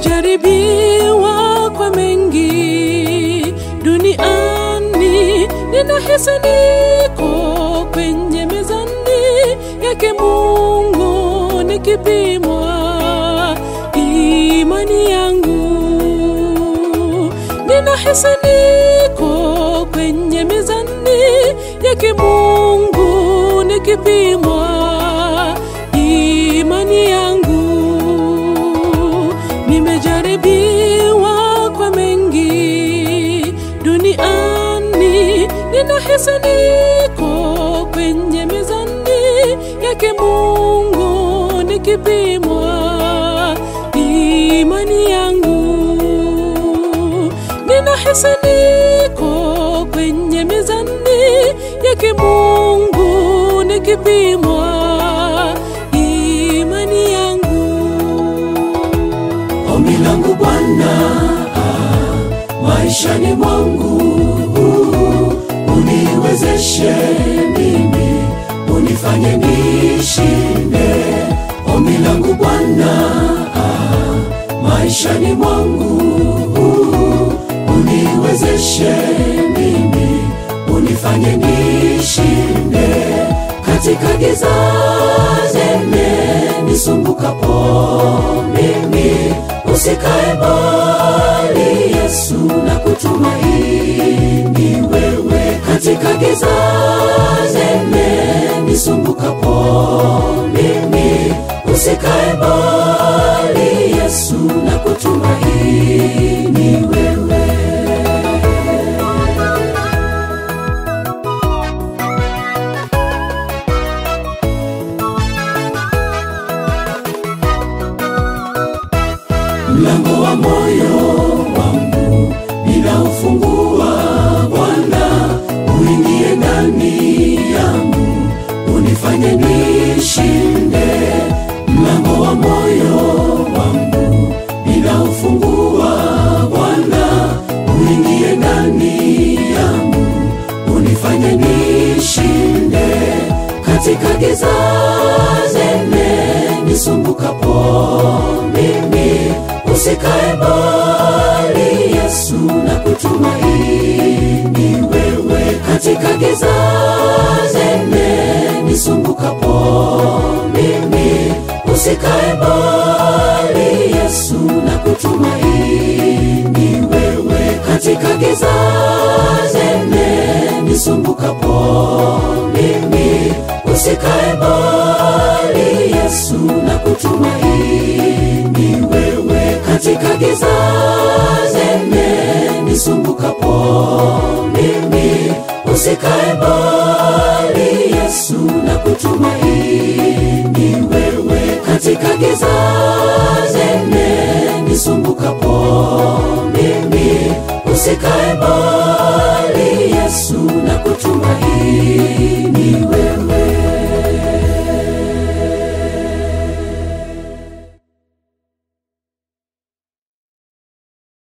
nimejaribiwa kwa mengi duniani, ninahisi niko kwenye mezani yake Mungu nikipimwa imani yangu, ninahisi niko kwenye mezani yake Mungu nikipimwa imani yangu, nimejaribiwa kwa mengi duniani, ninahisi niko kwenye mezani yake Mungu nikipimwa imani yangu, ninahisi niko kwenye mezani yake Mungu nikipimwa imani yangu. Ombi langu Bwana, ah, maishani mwangu uniwezeshe mimi, unifanye nishinde. Ombi langu Bwana, ah, maishani mwangu uniwezeshe mimi, unifanye nishinde katika giza zenye nisumbukapo mimi, usikae mbali Yesu, na kutumaini wewe katika giza zenye nisumbukapo mimi, usikae mbali Yesu, na kutumaini wewe mlango wa moyo wangu ninaufungua Bwana, uingie ndani yangu, unifanye nishinde. Mlango wa moyo wangu ninaufungua Bwana, uingie ndani yangu, unifanye nishinde katika giza zenye nisumbukapo mimi, usikae mbali Yesu, na kutumaini wewe katika giza zenye nisumbukapo mimi, usikae mbali Yesu, na kutumaini wewe katika giza zenye nisumbukapo mimi, usikae mbali Yesu, na kutumaini wewe katika giza zenye nisumbukapo mimi, usikae mbali Yesu, na kutumaini wewe katika giza zenye nisumbukapo mimi, usikae mbali Yesu, na kutumaini